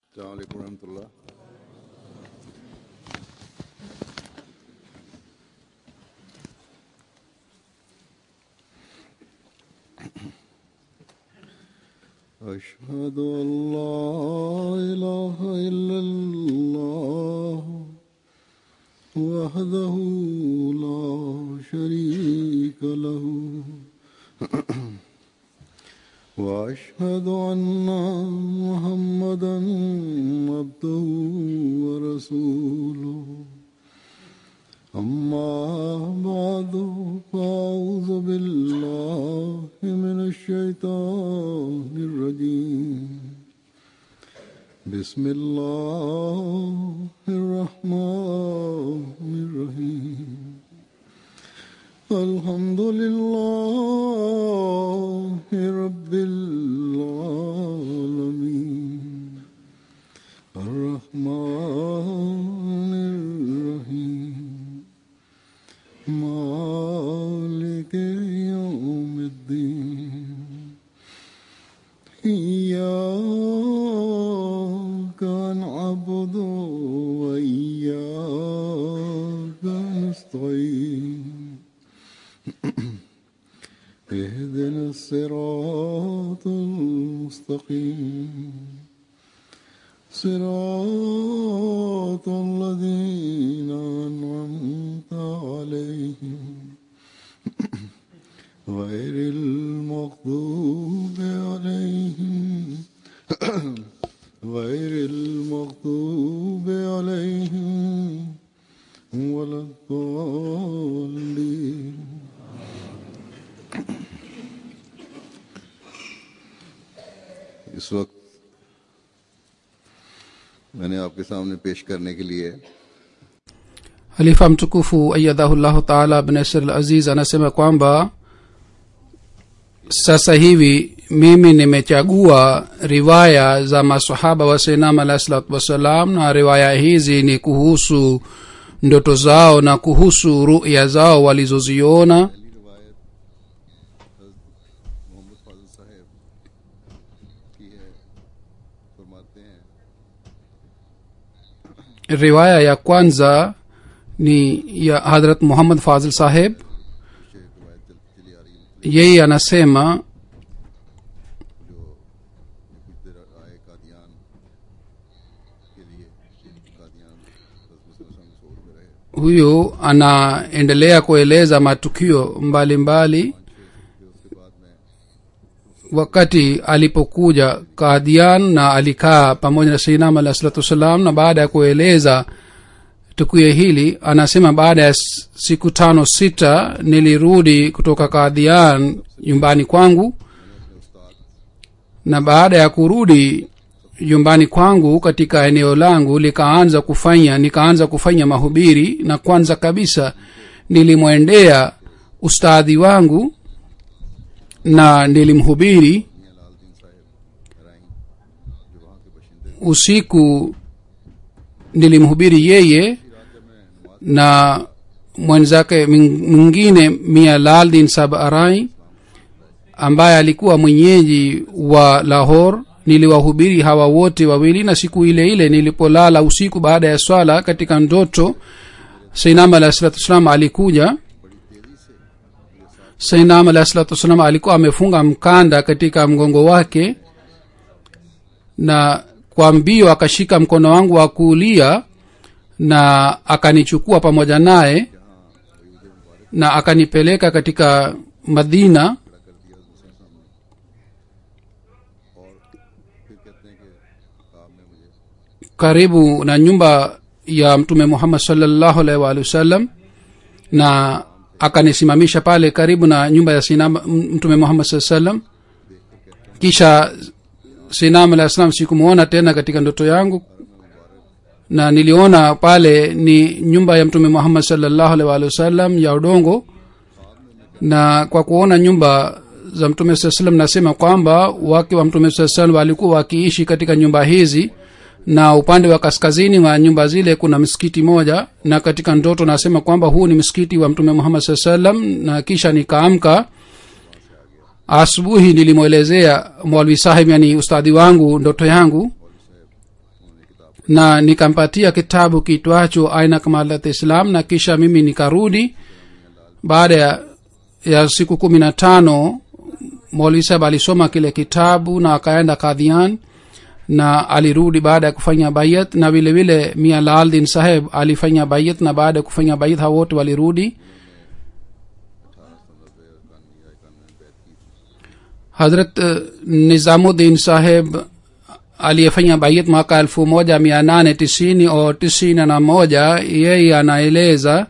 السلام عليكم ورحمة الله أشهد أن لا إله إلا الله وحده لا شريك له وأشهد أن محمدا عبده ورسوله أما بعد فأعوذ بالله من الشيطان الرجيم بسم الله الرحمن الرحيم الحمد لله رب العالمين الرحمن الرحيم مالك يوم الدين إياك نعبد وإياك نستعين اهدنا الصراط المستقيم صراط الذين أنعمت عليهم غير المغضوب عليهم غير المغضوب عليهم ولا الضالين इस वक्त मैंने आपके सामने पेश करने के लिए halifa mtukufu ayadhahullahu taala abnasir al aziz anasema kwamba sasa hivi mimi nimechagua riwaya za masahaba wa sainam alahi salatu wassalam na riwaya hizi ni kuhusu ndoto zao na kuhusu ruya zao walizoziona Mohammad फाजिल साहब की है फरमाते हैं riwaya ya kwanza ni ya hadrat muhammad fazil saheb पीछे रिवायत चल, चली आ रही है yeye anasema जो कुछ देर आए कादियान के लिए कादियान मुसलमान सोच में रहे huyu anaendelea kueleza matukio mbalimbali mbali. फिर उसके बाद में wakati alipokuja kadian na alikaa pamoja na seinam alahi salatu wassalam na baada ya kueleza tukio hili anasema baada ya s- siku tano sita nilirudi kutoka kadhian nyumbani kwangu na baada ya kurudi nyumbani kwangu katika eneo langu likaanza kufanya nikaanza kufanya mahubiri na kwanza kabisa nilimwendea ustadhi wangu na nilimhubiri usiku nilimhubiri yeye na mwenzake ming- mwingine mia laldin sab arai ambaye alikuwa mwenyeji wa lahor niliwahubiri hawa wote wawili na siku ile ile nilipolala usiku baada ya swala katika ndoto sainam alahi salatu wassalam alikuja sainam alahi salatu wassalam alikuwa amefunga mkanda katika mgongo wake na kwa mbio akashika mkono wangu wa kuulia na akanichukua pamoja naye na akanipeleka katika madina फिर कहते हैं कि आपने मुझे karibu na nyumba ya mtume muhammad salllahu alaihi waalihi wasallam na akanisimamisha pale karibu na nyumba ya sinam mtume muhammad saa salam kisha sinam alah salam sikumwona tena katika ndoto yangu na niliona pale ni nyumba ya mtume muhammad salllahu alaihi waalihi wasallam ya udongo na kwa kuona nyumba za mtume saa salam nasema kwamba wake wa mtume saa salam walikuwa wakiishi katika nyumba hizi na upande wa kaskazini wa nyumba zile kuna msikiti moja na katika ndoto nasema kwamba huu ni msikiti wa mtume muhammad saa salam na kisha nikaamka asubuhi nilimwelezea mwalwi sahib yani ustadhi wangu ndoto yangu na nikampatia kitabu kitwacho aina kamalat islam na kisha mimi nikarudi baada ya, ya siku kumi na tano maulii saheb alisoma kile kitabu na akaenda kadhian na alirudi baada ya kufanya bayat na vile vile mia laaldin saheb alifanya bayat na baada ya kufanya bayat hao wote walirudi hazrat uh, nizamuddin saheb aliyefanya bayat mwaka elfu moja mia nane tisini o tisini na moja yeye anaeleza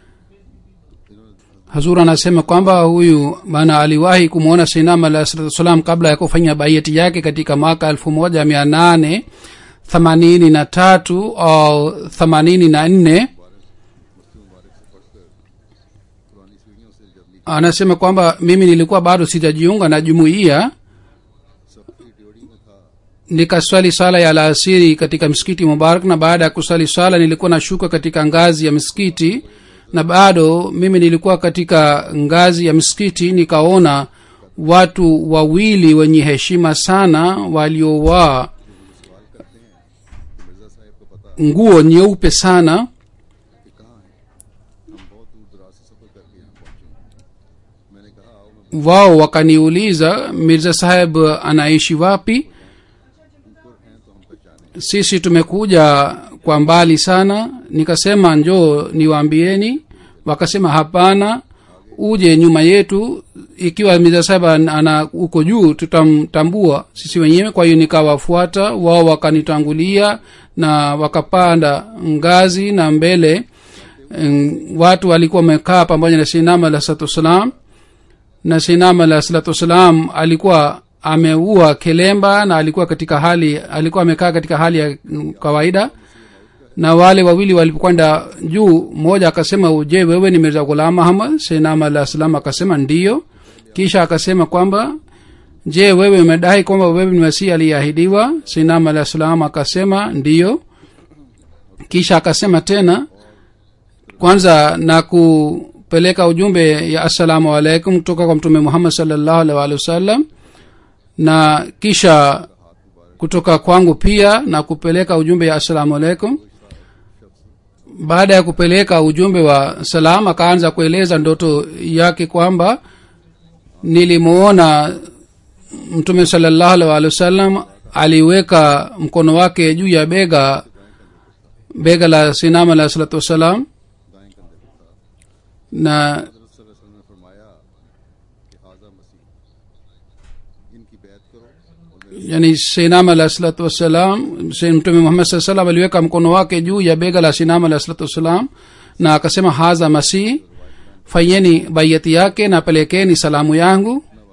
hazur anasema kwamba huyu bana aliwahi kumwona sinam alah salatu wassalam kabla ya kufanya baiati yake katika mwaka elfu moja mia nane themanini na tatu au themanini na nne पुरानी सीढ़ियों से जब नीचे anasema kwamba mimi nilikuwa bado sijajiunga na jumuiya सबकी ड्योड़ी में था nikaswali sala ya alasiri katika msikiti mubarak na baada ya kusali sala nilikuwa nashuka katika ngazi ya msikiti na bado mimi nilikuwa katika ngazi ya msikiti nikaona watu wawili wenye heshima sana waliovaa Mirza साहब को पता nguo nyeupe sana कि कहाँ है हम बहुत दूर दराज से सफर करके यहाँ पहुंचे मैंने कहा आओ मैं wao wakaniuliza mirza saheb anaishi wapi ऊपर हैं तो हम पहचाने sisi tumekuja kwa mbali sana nikasema njoo niwaambieni wakasema hapana uje nyuma yetu ikiwa mirza saheb an- ana uko juu tutamtambua sisi wenyewe kwa hiyo nikawafuata wao wakanitangulia na wakapanda ngazi na mbele mm, watu walikuwa wamekaa pamoja na sinama alah salatu wassalam na sinam alah salatu wassalam alikuwa ameua kelemba na alikuwa katika hali alikuwa amekaa katika hali ya mm, kawaida na wale wawili walipokwenda juu mmoja akasema je wewe ni mirza ghulam ahmad sinam alah salam akasema ndiyo kisha akasema kwamba je wewe umedai kwamba wewe ni masihi aliyeahidiwa sinam alah salam akasema ndiyo kisha akasema tena kwanza na kupeleka ujumbe ya assalamu alaikum kutoka kwa mtume muhammad salllahu alih walihi wasallam na kisha kutoka kwangu pia na kupeleka ujumbe ya assalamu alaikum baada ya kupeleka ujumbe wa salam akaanza kueleza ndoto yake kwamba nilimuona mtume salllahu alih walihi wasallam aliweka mkono wake juu ya bega bega la sinam alah salatu wassalam दाएं कंधे पर था na हजरत सल्लल्लाहु अलैहि वसल्लम ने फरमाया कि हाजा मसीह इनकी बैत करो और मेरे yani sinam alah salatu wassalam si- mtume muhammad saa salam aliweka mkono wake juu ya bega la sinam alah salatu wassalam na akasema haza masih fanyeni baiyati yake na pelekeni salamu yangu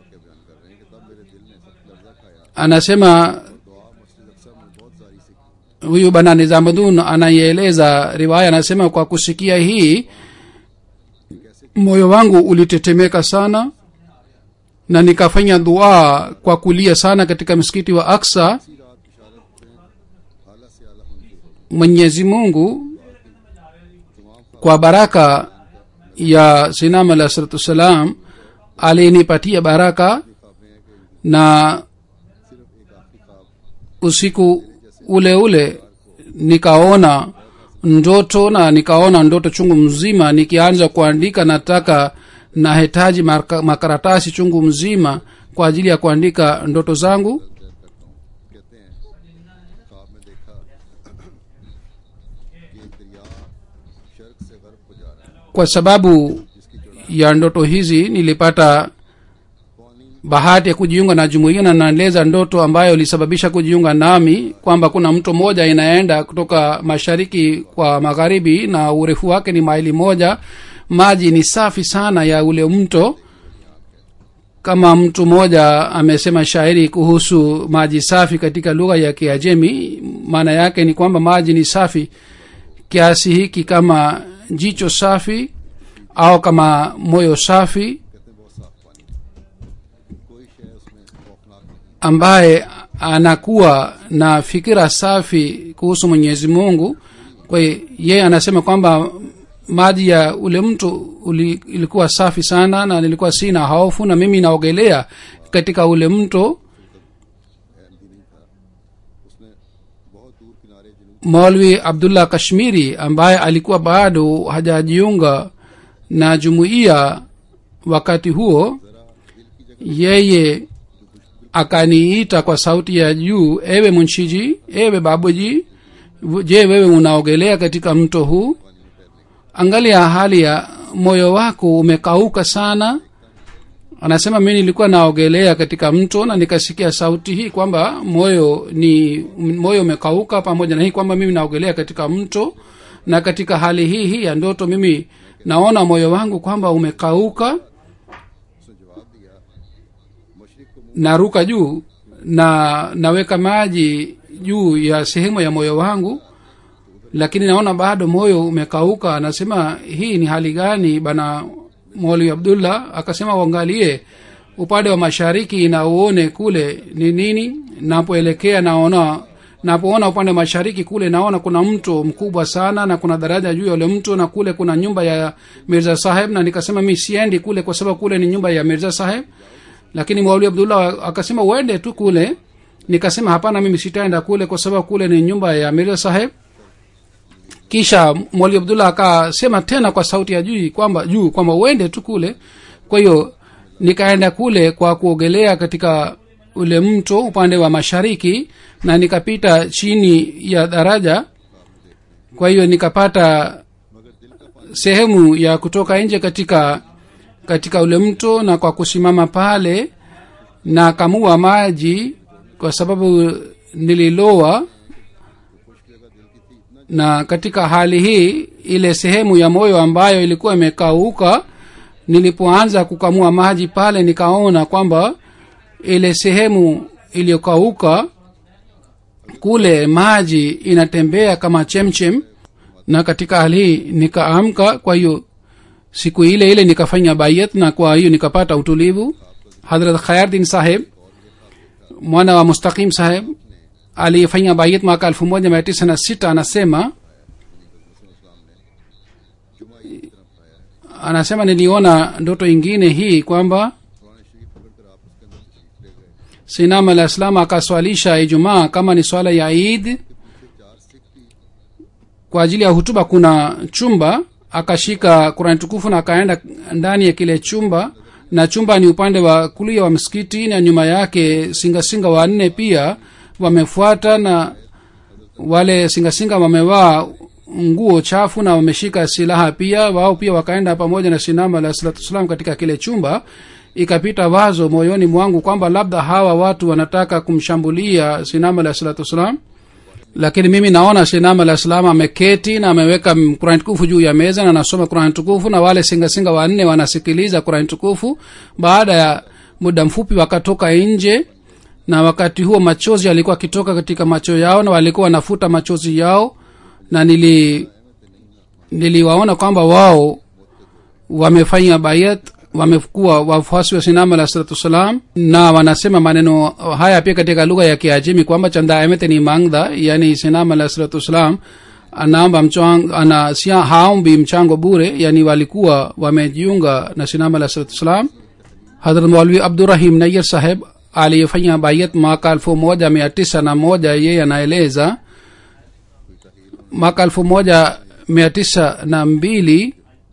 अपना वाक्य बयान कर रहे हैं कि तब मेरे दिल ने सख्त लर्जा खाया anasema दुआ मस्जिद अक्सा में बहुत सारी सीखी huyu bana nizamadun anaieleza riwaya anasema kwa kusikia hii moyo wangu ulitetemeka sana na nikafanya dua kwa kulia sana katika msikiti wa aksa इसी रात बिशारत में आला से आला होने mwenyezi mungu तमाम kwa baraka ya sinam alah salatu wassalam alinipatia baraka ख्वाबें हैं कि na सिर्फ एक आखिरी ख्वाब usiku ule ule nikaona ndoto na nikaona ndoto chungu mzima nikianza kuandika nataka nahitaji marka- makaratasi chungu mzima kwa ajili ya kuandika ndoto zangu कहते हैं ख्वाब में देखा कि एक दरिया शर्क से गर्भ को जा रहा है kwa sababu जिसकी चौड़ाई ya ndoto hizi nilipata पानी bahati ya kujiunga na jumuiya na naeleza ndoto ambayo ilisababisha kujiunga nami kwamba kuna mto mmoja inaenda kutoka mashariki kwa magharibi na urefu wake ni maili moja maji ni safi sana ya ule mto kama mtu mmoja amesema shairi kuhusu maji safi katika lugha ya kiajemi maana yake ni kwamba maji ni safi kiasi hiki kama jicho safi au kama moyo safi कहते हैं बहुत साफ पानी कोई शय उसमें खौफनाक नहीं ambaye anakuwa na fikira safi kuhusu mwenyezi mungu kwa hiyo yeye anasema kwamba maji ya ule mtu uli, ilikuwa safi sana na nilikuwa sina hofu na mimi naogelea katika ule mto MD नहीं था उसने बहुत दूर किनारे जनूब maulwi abdullah kashmiri ambaye alikuwa bado hajajiunga na jumuiya wakati huo yeye akaniita kwa sauti ya juu ewe munshiji ewe babuji je wewe unaogelea katika mto huu angalia hali ya moyo wako umekauka sana anasema mi nilikuwa naogelea katika mto na nikasikia sauti hii kwamba moyo ni moyo umekauka pamoja na hii kwamba mimi naogelea katika mto na katika hali hii hii ya ndoto mimi naona moyo wangu kwamba umekauka उसने जवाब दिया मशरक को मुंह naruka juu na naweka maji juu ya sehemu ya moyo wangu lakini naona bado moyo umekauka anasema hii ni hali gani bana mwalimu abdullah akasema uangalie upande wa mashariki na uone kule ni nini napoelekea naona napoona upande wa mashariki kule naona kuna mto mkubwa sana na kuna daraja juu ya ule mto na kule kuna nyumba ya mirza saheb na nikasema mi siendi kule kwa sababu kule ni nyumba ya mirza saheb lakini mauli abdullah akasema uende tu kule nikasema hapana mimi sitaenda kule kwa sababu kule ni nyumba ya mirza saheb kisha mwali abdullah akasema tena kwa sauti ya juu kwamba juu kwamba uende tu kule kwa hiyo nikaenda kule kwa kuogelea katika ule mto upande wa mashariki na nikapita chini ya daraja kwa hiyo nikapata sehemu ya kutoka nje katika katika ule mto na kwa kusimama pale na kamua maji kwa sababu nililoa na katika hali hii ile sehemu ya moyo ambayo ilikuwa imekauka nilipoanza kukamua maji pale nikaona kwamba ile sehemu iliyokauka kule maji inatembea kama chemchem na katika hali hii nikaamka kwa hiyo siku ile ile nikafanya bayat na kwa hiyo nikapata utulivu hadrat khayardin saheb mwana wa mustaqim saheb aliyefanya bayat mwaka elfu moja mia tisa na sita anasema anasema niliona ndoto ingine hii kwamba पुराने शरीफ पकड़कर आप उसके अंदर तशरीफ ले गए sinam alah salam akaswalisha ijumaa kama ni swala ya id चार सिख की kwa ajili ya hutuba kuna chumba akashika kurani tukufu na akaenda ndani ya kile chumba na chumba ni upande wa kulia wa msikiti na nyuma yake singasinga wanne pia wamefuata na wale singasinga wamevaa nguo chafu na wameshika silaha pia wao pia wakaenda pamoja na sinama alah salatu wassalam katika kile chumba ikapita wazo moyoni mwangu kwamba labda hawa watu wanataka kumshambulia sinama alah salatu wassalam lakini mimi naona sinam alah salam ameketi na ameweka kurani tukufu juu ya meza na anasoma kurani tukufu na wale singasinga wanne wanasikiliza kurani tukufu baada ya muda mfupi wakatoka nje na wakati huo machozi yalikuwa akitoka katika macho yao na walikuwa wanafuta machozi yao na nili niliwaona kwamba wao wamefanya bayat wamekuwa wafuasi wa sinam alah salatu wassalam na wanasema maneno haya pia katika lugha ya kiajimi kwamba chanda emete ni mangdha yani sinam alah salatu wassalam anaomba mchango anasia haombi mchango bure yani walikuwa wamejiunga na sinam alah salatu wassalam hadrat maulvi abdurahim nayir saheb aliyefanya bayat mwaka elfu moja mia tisa na moja yeye anaeleza mwaka elfu moja mia tisa na mbili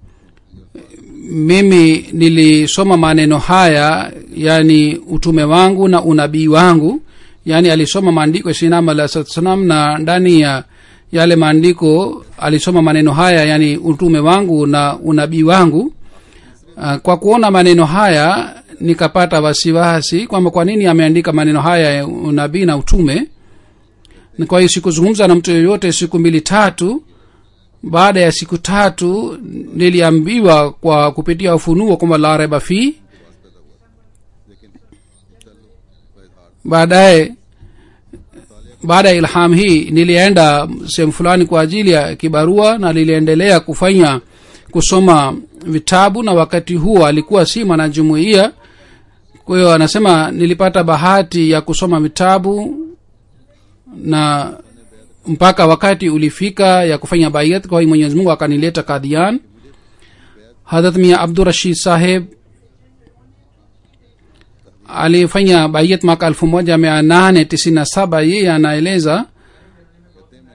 mimi nilisoma maneno haya yani utume wangu na unabii wangu yani alisoma maandiko ya sinam alah salatu salam na ndani ya yale maandiko alisoma maneno haya yani utume wangu na unabii wangu uh, kwa kuona maneno haya nikapata wasiwasi kwamba kwa nini ameandika maneno haya ya unabii na utume Na kwa hiyo sikuzungumza na mtu yoyote siku mbili tatu baada ya siku tatu niliambiwa kwa kupitia ufunuo kwamba la reba fi baadaye baada ya ilham hii nilienda sehemu fulani kwa ajili ya kibarua na niliendelea kufanya kusoma vitabu na wakati huo alikuwa si mwanajumuia kwa hiyo anasema nilipata bahati ya kusoma vitabu na mpaka wakati ulifika ya kufanya bayat kwa hiyo mwenyezi mungu akanileta kadhian hadrat mia abdurashid saheb alifanya bayat mwaka elfu moja mia nane tisini na saba yeye anaeleza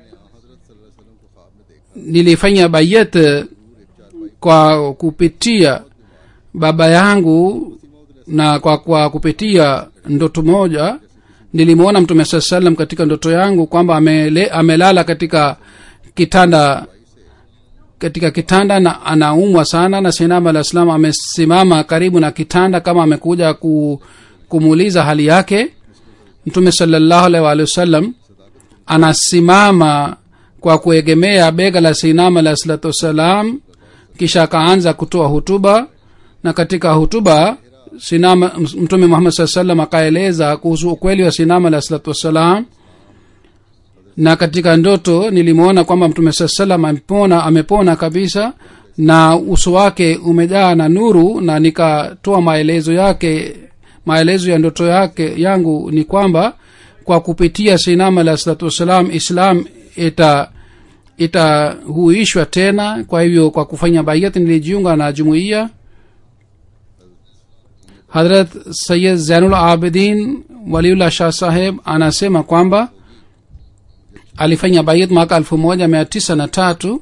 वसल्लम को ख्वाब में देखा nilifanya bayat kwa kupitia baba yangu na kwa, kwa kupitia ndoto moja nilimwona mtume saa salam katika ndoto yangu kwamba amele, amelala katika kitanda katika kitanda na anaumwa sana na sinam alah salam amesimama karibu na kitanda kama amekuja ku, kumuuliza hali yake mtume salallahu alaihi waalihi wasallam anasimama kwa kuegemea bega la sinam alah salatu wassalam kisha akaanza kutoa hutuba na katika hutuba sinama mtume muhammad saa salam akaeleza kuhusu ukweli wa sinama alah salatu wassalam na katika ndoto nilimwona kwamba mtume saa salam amepona amepona kabisa na uso wake umejaa na nuru na nikatoa maelezo yake maelezo ya ndoto yake yangu ni kwamba kwa kupitia sinama alah salatu wassalam islam ita itahuishwa tena kwa hivyo kwa kufanya baiat nilijiunga na jumuiya hadrat sayid zainul abidin waliullah shah saheb anasema kwamba alifanya baiat mwaka elfu moja mia tisa na tatu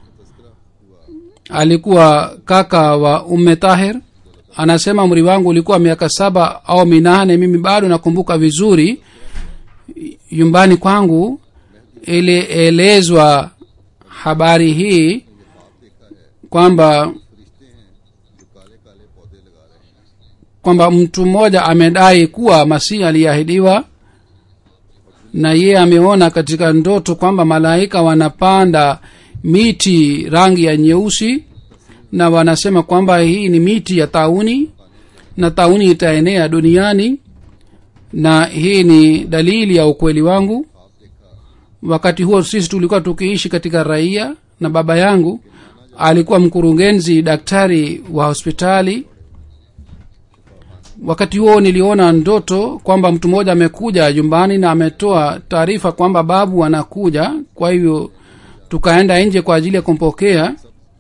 alikuwa kaka wa umme tahir anasema umri wangu ulikuwa miaka saba au minane mimi bado nakumbuka vizuri nyumbani kwangu ilielezwa habari hii kwamba kwamba mtu mmoja amedai kuwa masihi aliyeahidiwa na yeye ameona katika ndoto kwamba malaika wanapanda miti rangi ya nyeusi na wanasema kwamba hii ni miti ya tauni na tauni itaenea duniani na hii ni dalili ya ukweli wangu wakati huo sisi tulikuwa tukiishi katika raia na baba yangu alikuwa mkurugenzi daktari wa hospitali wakati huo niliona ndoto kwamba mtu mmoja amekuja nyumbani na ametoa taarifa kwamba babu anakuja kwa hivyo tukaenda nje kwa ajili ya kumpokea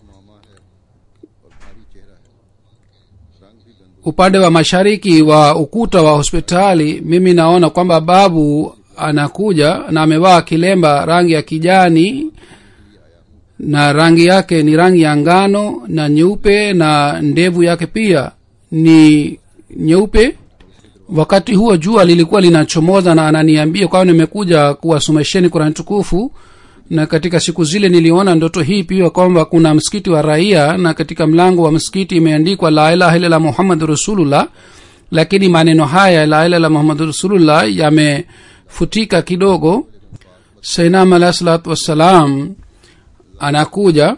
upande wa mashariki wa ukuta wa hospitali mimi naona kwamba babu anakuja na amevaa kilemba rangi ya kijani na rangi yake ni rangi ya ngano na nyeupe na ndevu yake pia ni nyeupe wakati huo jua lilikuwa linachomoza na ananiambia kwao nimekuja kuwasomesheni kurani tukufu na katika siku zile niliona ndoto hii pia kwamba kuna msikiti wa raia na katika mlango wa msikiti imeandikwa la ilaha illallah muhammadu rasulullah lakini maneno haya la ilaha muhammadu rasulullah yamefutika kidogo sainam alahi salatu wassalam anakuja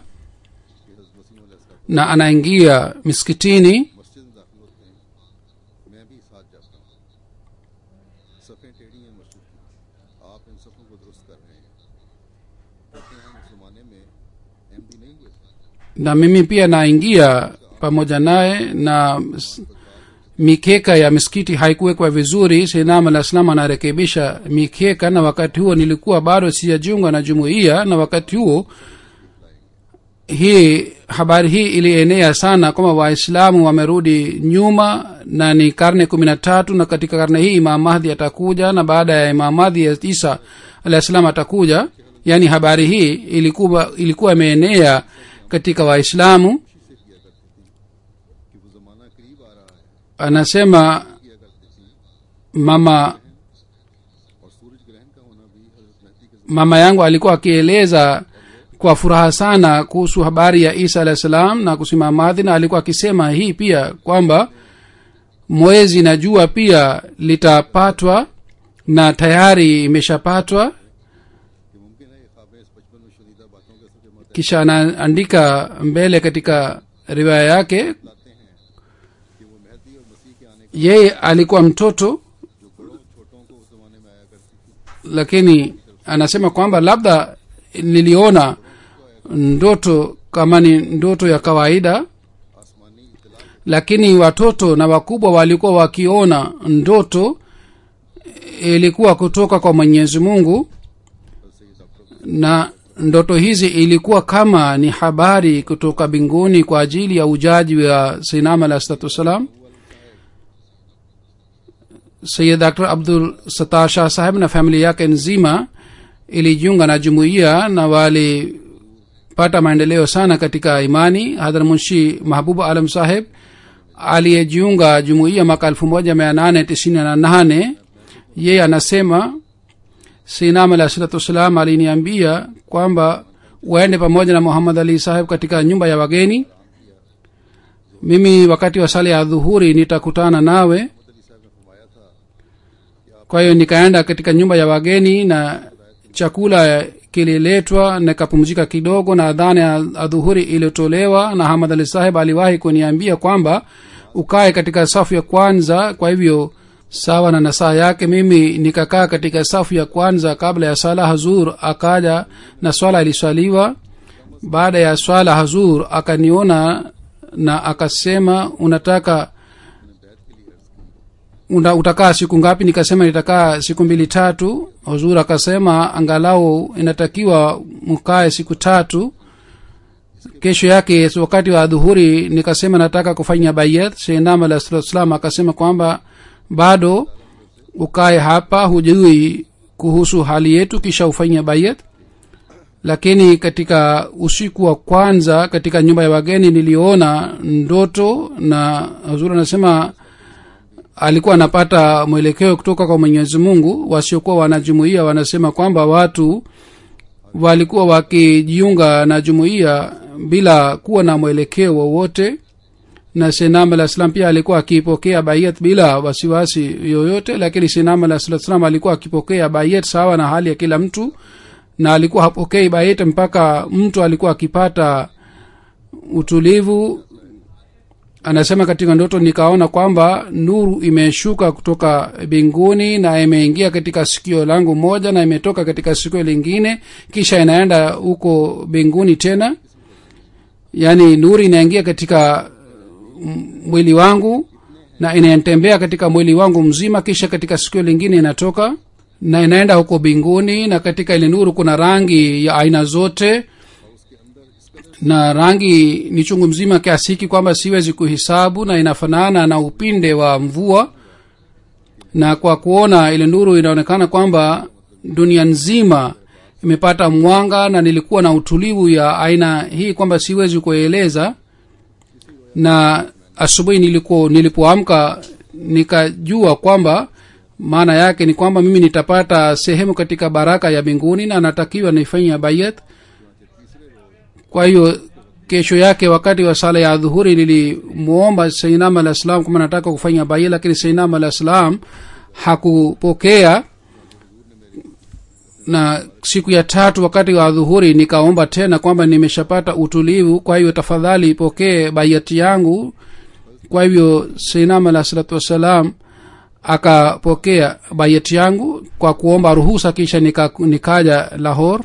na anaingia miskitini मस्जिद में दाखिल होते हैं मैं भी साथ जाता हूँ सफ़ें टेढ़ी हैं मस्जिद की आप इन सफ़ों को दुरुस्त कर रहे हैं कहते हैं मुसलमाने में एमडी नहीं हुए थे na mimi pia naingia pamoja naye na s- mikeka ya misikiti haikuwekwa vizuri sinam alah salam anarekebisha mikeka na wakati huo nilikuwa bado sijajiunga na jumuiya na wakati huo hii habari hii ilienea sana kwamba waislamu wamerudi nyuma na ni karne kumi na tatu na katika karne hii imam mahdi atakuja na baada ya imam mahdi ya isa alah salam atakuja yaani habari hii ilikuwa ilikuwa imeenea katika waislamu कि वो ज़माना करीब आ रहा है anasema किया करती थी mama और सूरज ग्रहण का होना भी हजरत महदी के mama yangu alikuwa akieleza kwa furaha sana kuhusu habari ya isa alah salam na kusimama madhi na alikuwa akisema hii pia kwamba mwezi na jua pia litapatwa na tayari imeshapatwa कि मुमकिन है ये ख्वाबें इस बचपन में शुनीदा बातों के सबके मत kisha anaandika mbele katika riwaya yake लाते हैं कि वो महदी और मसीह के आने का yeye alikuwa mtoto जो बड़ों छोटों को उस जमाने में आया करती थी lakini anasema kwamba labda niliona ndoto kama ni ndoto ya kawaida आसमानी इतला lakini watoto na wakubwa walikuwa wakiona ndoto ilikuwa kutoka kwa mwenyezi mungu से ये doctor na ndoto hizi ilikuwa kama ni habari kutoka mbinguni kwa ajili ya ujaji wa sinam alah salatu wassalam sayid dr abdul satar shah saheb na familia yake nzima ilijiunga na jumuiya na walipata maendeleo sana katika imani hadhra munshi mahbubu alam saheb aliyejiunga jumuiya mwaka elfu moja mia nane tisini na nane yeye anasema sinam alah salatu wassalam aliniambia kwamba waende pamoja na muhammad ali saheb katika nyumba ya wageni mimi wakati wa sala ya dhuhuri nitakutana nawe kwa hiyo nikaenda katika nyumba ya wageni na chakula kililetwa nikapumzika kidogo na adhana ya adhuhuri iliyotolewa na hamad ali saheb aliwahi kuniambia kwamba ukae katika safu ya kwanza kwa hivyo sawa na nasaha yake mimi nikakaa katika safu ya kwanza kabla ya sala hazur akaja na swala iliswaliwa baada ya swala hazur akaniona na akasema unataka una, utakaa siku ngapi nikasema nitakaa siku mbili tatu huzur akasema angalau inatakiwa mkae siku tatu kesho yake wakati wa dhuhuri nikasema nataka kufanya bayat shenam alah salatu wassalam akasema kwamba bado ukae hapa hujui kuhusu hali yetu kisha ufanye bayat lakini katika usiku wa kwanza katika nyumba ya wageni niliona ndoto na huzuri anasema alikuwa anapata mwelekeo kutoka kwa mwenyezi mungu wasiokuwa wanajumuia wanasema kwamba watu walikuwa wakijiunga na jumuiya bila kuwa na mwelekeo wowote na senam alah salam pia alikuwa akipokea bayat bila wasiwasi yoyote lakini senam alah salat salam alikuwa akipokea bayat sawa na hali ya kila mtu na alikuwa hapokei bayat mpaka mtu alikuwa akipata utulivu anasema katika ndoto nikaona kwamba nuru imeshuka kutoka mbinguni na imeingia katika sikio langu moja na imetoka katika sikio lingine kisha inaenda huko mbinguni tena yaani nuru inaingia katika mwili wangu na inatembea katika mwili wangu mzima kisha katika sikio lingine inatoka na inaenda huko mbinguni na katika ile nuru kuna rangi ya aina zote na rangi ni chungu mzima kiasi hiki kwamba siwezi kuhisabu na inafanana na upinde wa mvua na kwa kuona ile nuru inaonekana kwamba dunia nzima imepata mwanga na nilikuwa na utulivu ya aina hii kwamba siwezi kueleza na asubuhi nilipo nilipoamka nikajua kwamba maana yake ni kwamba mimi nitapata sehemu katika baraka ya mbinguni na natakiwa nifanya bayat kwa hiyo kesho yake wakati wa sala ya dhuhuri nilimwomba sainam alah salam kama nataka kufanya bayat lakini sainam alah salam hakupokea na siku ya tatu wakati wa dhuhuri nikaomba tena kwamba nimeshapata utulivu kwa hivyo tafadhali ipokee bayati yangu kwa hivyo sainam alah salatu wassalam akapokea bayati yangu kwa kuomba ruhusa kisha nika, nikaja lahor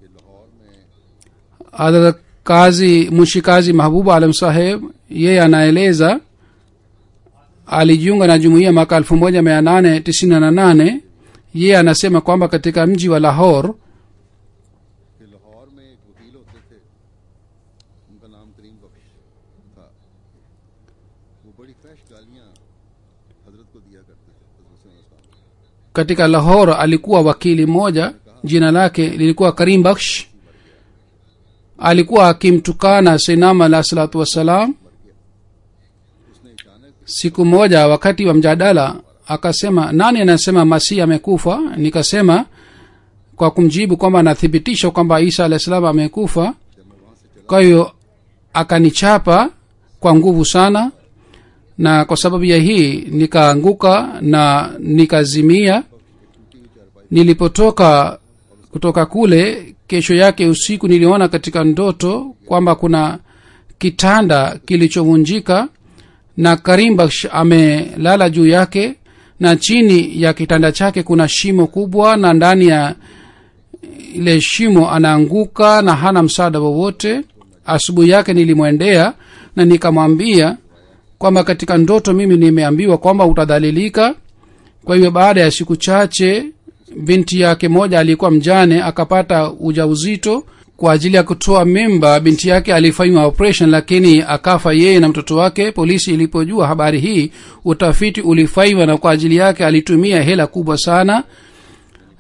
hadrat kazi mushikazi mahbuba alam saheb yeye anaeleza alijiunga na jumuiya mwaka elfu moja mia nane tisini na nane yeye anasema kwamba katika mji wa lahor कि लाहौर में एक वकील होते थे उनका नाम करीम बख्श था वो बड़ी फैश गालियां हजरत को दिया करते थे हजरत सल्लल्लाहु अलैहि वसल्लम को। katika lahor alikuwa wakili mmoja jina lake lilikuwa karim baksh alikuwa akimtukana sinam alah salatu wassalam उसने अचानक siku moja wakati wa mjadala akasema nani anasema masihi amekufa nikasema kwa kumjibu kwamba anathibitisha kwamba isa alah salam amekufa kwa hiyo akanichapa kwa nguvu sana na kwa sababu ya hii nikaanguka na nikazimia nilipotoka kutoka kule kesho yake usiku niliona katika ndoto kwamba kuna kitanda kilichovunjika na karimbash amelala juu yake na chini ya kitanda chake kuna shimo kubwa na ndani ya ile shimo anaanguka na hana msaada wowote asubuhi yake nilimwendea na nikamwambia kwamba katika ndoto mimi nimeambiwa kwamba utadhalilika kwa hivyo baada ya siku chache binti yake moja alikuwa mjane akapata ujauzito kwa ajili ya kutoa mimba binti yake alifanywa operation lakini akafa yeye na mtoto wake polisi ilipojua habari hii utafiti ulifanywa na kwa ajili yake alitumia hela kubwa sana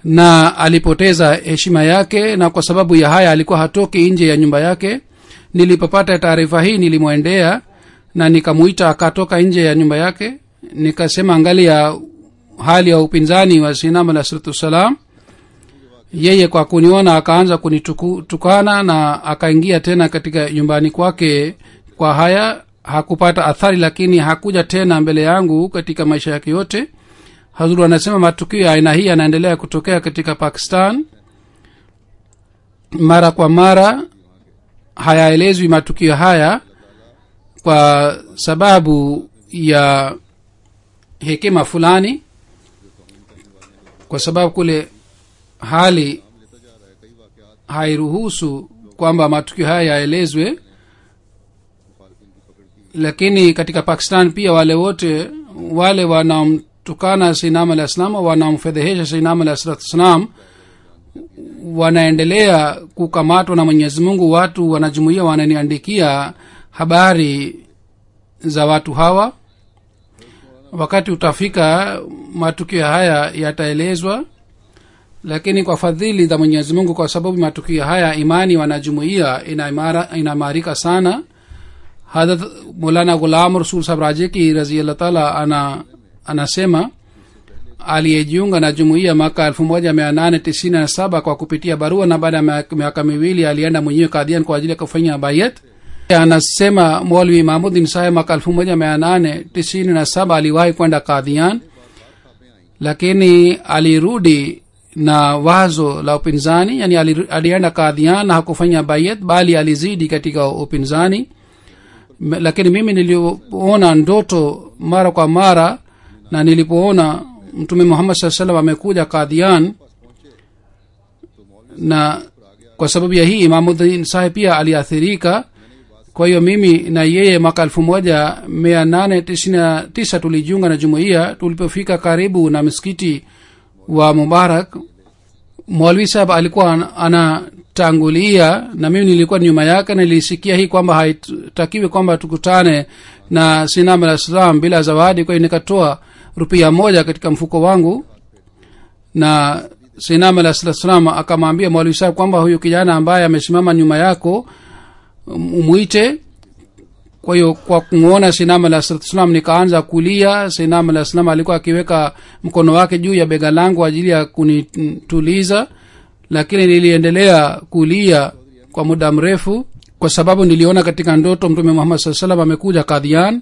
na alipoteza heshima yake na kwa sababu ya haya alikuwa hatoki nje ya nyumba yake nilipopata taarifa hii nilimwendea na nikamuita akatoka nje ya nyumba yake nikasema angali ya hali ya upinzani wa sinam alah salatu wassalam yeye kwa kuniona akaanza kunitukana na akaingia tena katika nyumbani kwake kwa haya hakupata athari lakini hakuja tena mbele yangu katika maisha yake yote hazuru anasema matukio ya aina hii yanaendelea kutokea katika pakistan mara kwa mara hayaelezwi matukio haya kwa sababu ya hekima fulani kwa sababu kule hali hairuhusu kwamba matukio haya yaelezwe lakini katika pakistan pia wale wote wale wanaomtukana sinam alah salam wanaomfedhehesha sinam alah salatu wassalam wanaendelea kukamatwa na mwenyezi mungu watu wanajumuia wananiandikia habari za watu hawa wakati utafika matukio haya yataelezwa lakini kwa fadhili za mwenyezi mungu kwa sababu matukio haya imani wanajumuia inaimarika sana hadrat mulana ghulam rasul sahab raje ki raziallah taala ana anasema aliyejiunga na jumuiya mwaka elfu moja mia nane tisini na saba kwa kupitia barua na baada ya miaka miwili alienda mwenyewe kadian kwa ajili ya kufanya bayat anasema molvi mahmudin saheb mwaka elfu moja mia nane tisini na saba aliwahi kwenda kadhian lakini alirudi na wazo la upinzani yani alienda kadhian na hakufanya bayat bali alizidi katika upinzani lakini mimi nilipoona ndoto mara kwa mara na nilipoona mtume muhammad saa salam amekuja kadhian na kwa sababu ya hii imamudin saheb pia aliathirika kwa hiyo mimi na yeye mwaka elfu moja mia nane tisini na tisa tulijiunga na jumuiya tulipofika karibu na msikiti wa mubarak mwalwi sahab alikuwa anatangulia na mimi nilikuwa nyuma yake nilisikia hii kwamba haitakiwi kwamba tukutane na sinam alah salam bila zawadi kwa hiyo nikatoa rupia moja katika mfuko wangu na sinam alah salam akamwambia mwalwi sahab kwamba huyu kijana ambaye amesimama nyuma yako umwite kwa hiyo kwa kumwona sinam alah salam nikaanza kulia sinam alah salam alikuwa akiweka mkono wake juu ya bega langu ajili ya kunituliza lakini niliendelea kulia kwa muda mrefu kwa sababu niliona katika ndoto mtume muhammad saa salam amekuja kadhian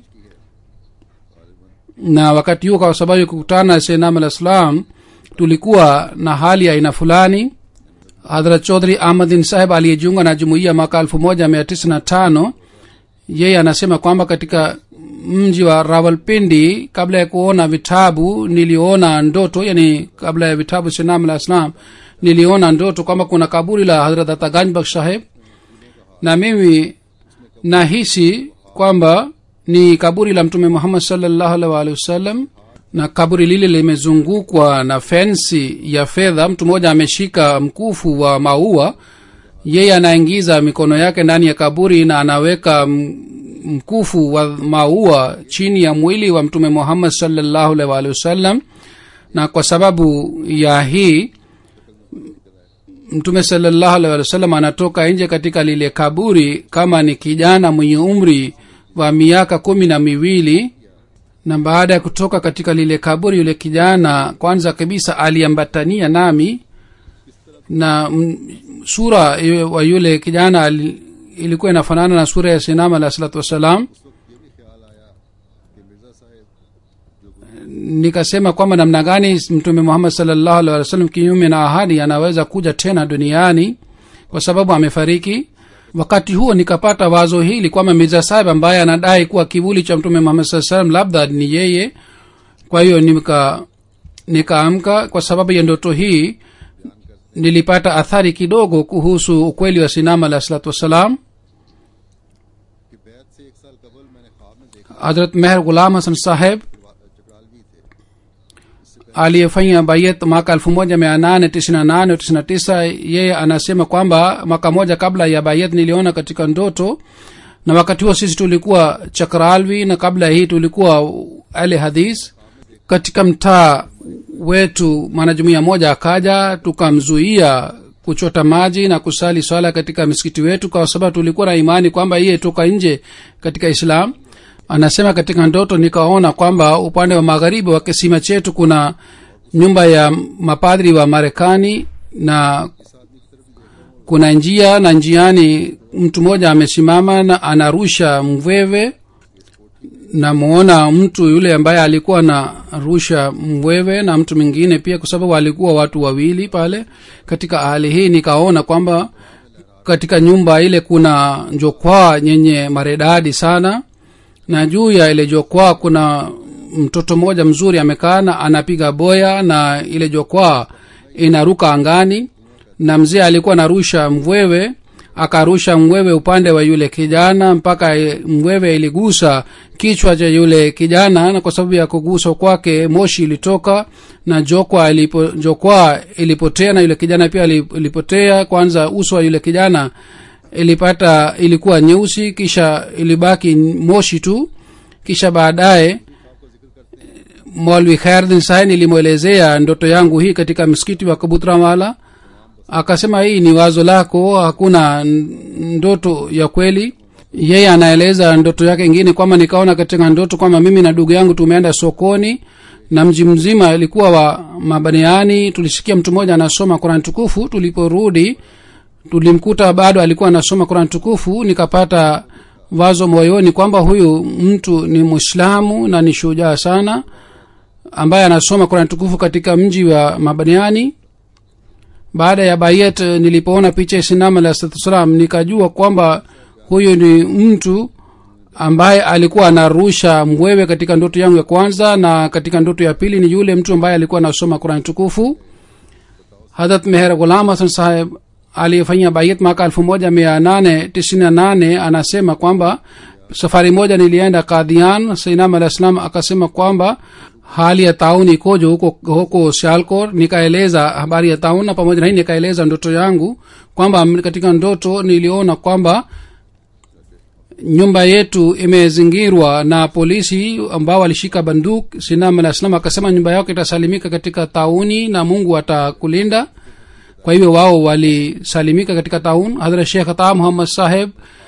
na wakati huo kwa sababu ya kukutana sinam alah salam tulikuwa na hali ya aina fulani hadrat chodhri ahmadin saheb aliyejiunga na jumuiya mwaka elfu moja mia tisa na tano yeye anasema kwamba katika mji wa rawalpindi kabla ya kuona vitabu niliona ndoto yani kabla ya vitabu sinam alah islam niliona ndoto kwamba kuna kaburi la hadrat ataganjbak saheb na mimi nahisi kwamba ni kaburi la mtume muhammad salllahu alih waalihi wasallam na kaburi lile limezungukwa na fensi ya fedha mtu mmoja ameshika mkufu wa maua yeye anaingiza mikono yake ndani ya kaburi na anaweka mkufu wa maua chini ya mwili wa mtume muhammad salllahu alih waalihi wasallam na kwa sababu ya hii mtume salllahu alih walih wasallam anatoka nje katika lile kaburi kama ni kijana mwenye umri wa miaka kumi na miwili na baada ya kutoka katika lile kaburi yule kijana kwanza kabisa aliambatania nami na m, sura wa yule kijana ali, ilikuwa inafanana na sura ya sinam alah salatu wassalam nikasema kwamba namna gani mtume muhammad salllahu alih wa sallam kinyume na ahadi anaweza kuja tena duniani kwa sababu amefariki wakati huo nikapata wazo hili kwamba mirza sahib ambaye anadai kuwa kivuli cha mtume muhammad saa salam labda ni yeye kwa hiyo nika nikaamka kwa sababu ya ndoto hii nilipata athari kidogo kuhusu ukweli wa sinam alah salatu wassalam कि बैत से एक साल कबल मैंने ख्वाब में देखा hadrat meher gulam hasan saheb चकरालवी थे aliyefanya bayet mwaka elfu moja mia nane tisini na nane tisini na tisa yeye anasema kwamba mwaka moja kabla ya bayet niliona katika ndoto na wakati huo sisi tulikuwa chakralvi na kabla ya hii tulikuwa ale hadis katika mtaa wetu mwanajumuia moja akaja tukamzuia kuchota maji na kusali swala katika misikiti wetu kwa sababu tulikuwa na imani kwamba iye toka nje katika islam anasema katika ndoto nikaona kwamba upande wa magharibi wa kisima chetu kuna nyumba ya mapadri wa marekani na kuna njia na njiani mtu mmoja amesimama na anarusha mwewe namuona mtu yule ambaye alikuwa na rusha mwewe na mtu mwingine pia kwa sababu alikuwa watu wawili pale katika hali hii nikaona kwamba katika nyumba ile kuna jokwaa yenye maredadi sana na juu ya ile jokwaa kuna mtoto mmoja mzuri amekaa na anapiga boya na ile jokwaa inaruka angani na mzee alikuwa anarusha mwewe akarusha mwewe upande wa yule kijana mpaka mwewe iligusa kichwa cha yule kijana na kwa sababu ya kugusa kwake moshi ilitoka na jokwa ilipo, jokwaa ilipotea na yule kijana pia ilipotea kwanza uso wa yule kijana ilipata ilikuwa nyeusi kisha ilibaki moshi tu kisha baadaye molwi khairdin sahi nilimwelezea ndoto yangu hii katika msikiti wa kabutramala akasema hii ni wazo lako hakuna ndoto ya kweli yeye anaeleza ndoto yake ingine kwamba nikaona katika ndoto kwamba mimi na ndugu yangu tumeenda sokoni na mji mzima ilikuwa wa mabaniani tulisikia mtu mmoja anasoma quran tukufu tuliporudi tulimkuta bado alikuwa anasoma quran tukufu nikapata wazo moyoni kwamba huyu mtu ni mwislamu na ni shujaa sana ambaye anasoma quran tukufu katika mji wa mabaniani baada ya bayet nilipoona picha ya sinam alah salatu wassalam nikajua kwamba huyu ni mtu ambaye alikuwa anarusha mwewe katika ndoto yangu ya kwanza na katika ndoto ya pili ni yule mtu ambaye alikuwa anasoma qurani tukufu hadrat meher ghulam hasan saheb aliyefanyia bayet mwaka elfu moja mia nane tisini na nane anasema kwamba safari moja nilienda kadhian sainam alah salam akasema kwamba hali ya taun ikojo huko huko shalkor nikaeleza habari ya taun na pamoja na hii nikaeleza ndoto yangu kwamba katika ndoto niliona kwamba nyumba yetu imezingirwa na polisi ambao walishika banduk sinam alah salam akasema nyumba yako itasalimika katika tauni na mungu atakulinda kwa hivyo wao walisalimika katika taun hadrat shekh ata muhammad saheb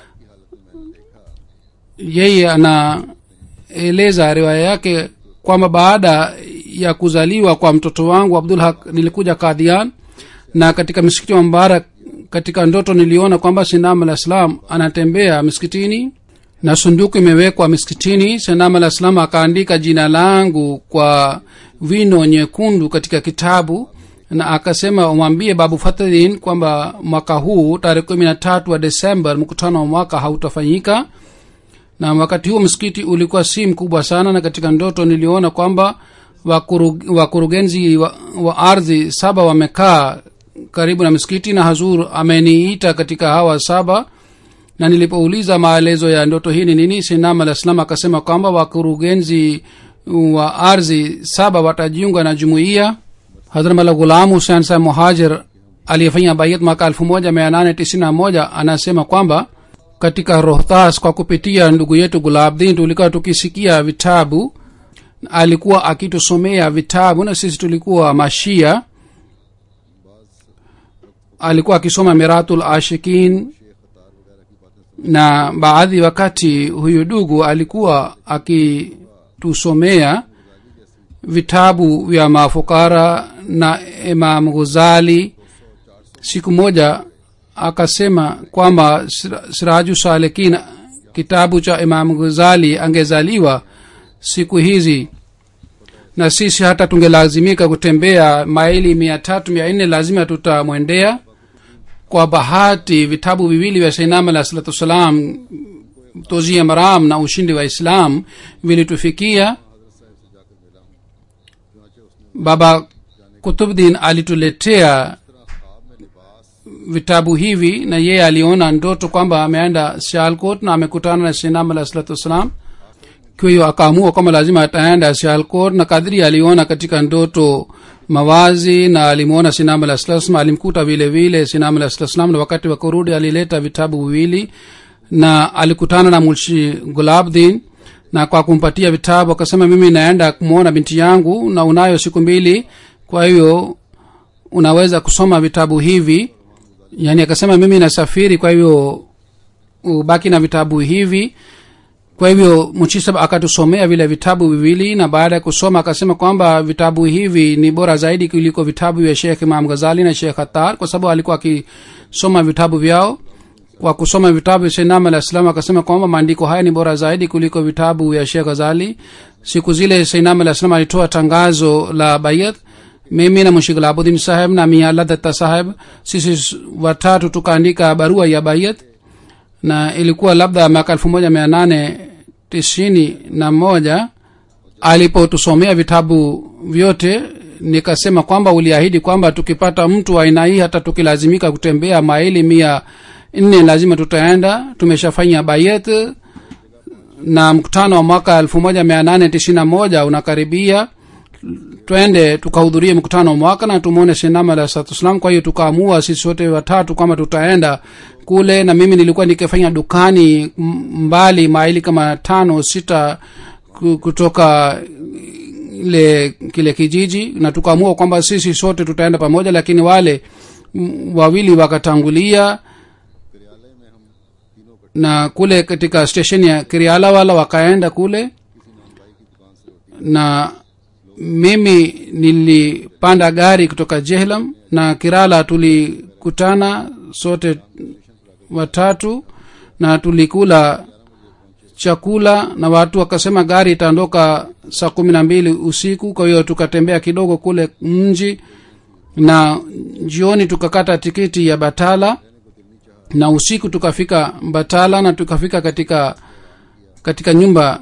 yeye anaeleza riwaya yake kwamba baada ya kuzaliwa kwa mtoto wangu abdul haq nilikuja kadhian na katika msikiti wa mbarak katika ndoto niliona kwamba sinam alah salam anatembea miskitini na sunduku imewekwa miskitini sinam alah salam akaandika jina langu kwa wino nyekundu katika kitabu na akasema umwambie babu fathdin kwamba mwaka huu tarehe kumi na tatu wa desemba mkutano wa mwaka hautafanyika na wakati huo msikiti ulikuwa si mkubwa sana na katika ndoto niliona kwamba wakurugenzi wa, wa ardhi saba wamekaa karibu na msikiti na hazur ameniita katika hawa saba na nilipouliza maelezo ya ndoto hii ni nini sinam alah salam akasema kwamba wakurugenzi wa ardhi saba watajiunga na jumuiya hadramala ghulam husein sa muhajir aliyefanya bayat mwaka elfu moja mia nane tisini na moja anasema kwamba katika rohtas kwa kupitia ndugu yetu gulabdin tulikuwa tukisikia vitabu alikuwa akitusomea vitabu na sisi tulikuwa mashia alikuwa akisoma miratul ashikin na baadhi wakati huyu dugu alikuwa akitusomea vitabu vya mafukara na imam ghuzali siku moja akasema kwamba siraju salikin kitabu cha imam ghuzali angezaliwa siku hizi na sisi hata tungelazimika kutembea maili mia tatu mia nne lazima tutamwendea kwa bahati vitabu viwili vya sainam alah salatu wassalam tozia maram na ushindi wa islam vilitufikia baba kutubdin alituletea vitabu hivi na yeye aliona ndoto kwamba ameenda sialkot na amekutana na sinam alah salatu wassalam kwa hiyo akaamua kwamba lazima ataenda sialkot na kadri aliona katika ndoto mawazi na alimwona sinam alah salam alimkuta vile vile sinam alah salam na wakati wa kurudi alileta vitabu viwili na alikutana na mulshi gulabdin na kwa kumpatia vitabu akasema mimi naenda kumwona binti yangu na unayo siku mbili kwa hiyo unaweza kusoma vitabu hivi yaani akasema mimi nasafiri kwa hivyo ubaki na vitabu hivi kwa hivyo mchisab akatusomea vile vitabu viwili na baada ya kusoma akasema kwamba vitabu hivi ni bora zaidi kuliko vitabu vya shekh imam ghazali na shekh hatar kwa sababu alikuwa akisoma vitabu vyao kwa kusoma vitabu vya sainam alah salam akasema kwamba maandiko haya ni bora zaidi kuliko vitabu vya shekh ghazali siku zile sainam alah salam alitoa tangazo la bayat mimi na mushik abudin saheb na miala datta saheb sisi watatu tukaandika barua ya bayat na ilikuwa labda mwaka elfu moja mia nane tisini na moja alipotusomea vitabu vyote nikasema kwamba uliahidi kwamba tukipata mtu wa aina hii hata tukilazimika kutembea maili mia nne lazima tutaenda tumeshafanya bayet na mkutano wa mwaka elfu moja mia nane tisini na moja unakaribia twende tukahudhurie mkutano wa mwaka na tumwone shinama alah salatu wassalam kwa hiyo tukaamua sisi wote watatu kwamba tutaenda kule na mimi nilikuwa nikifanya dukani mbali maili kama tano sita kutoka ile kile kijiji na tukaamua kwamba sisi sote tutaenda pamoja lakini wale wawili wakatangulia na kule katika stesheni ya kiriala wala wakaenda kule na mimi nilipanda gari kutoka jehlam na kirala tulikutana sote watatu na tulikula chakula na watu wakasema gari itaondoka saa kumi na mbili usiku kwa hiyo tukatembea kidogo kule mji na jioni tukakata tikiti ya batala na usiku tukafika batala na tukafika katika katika nyumba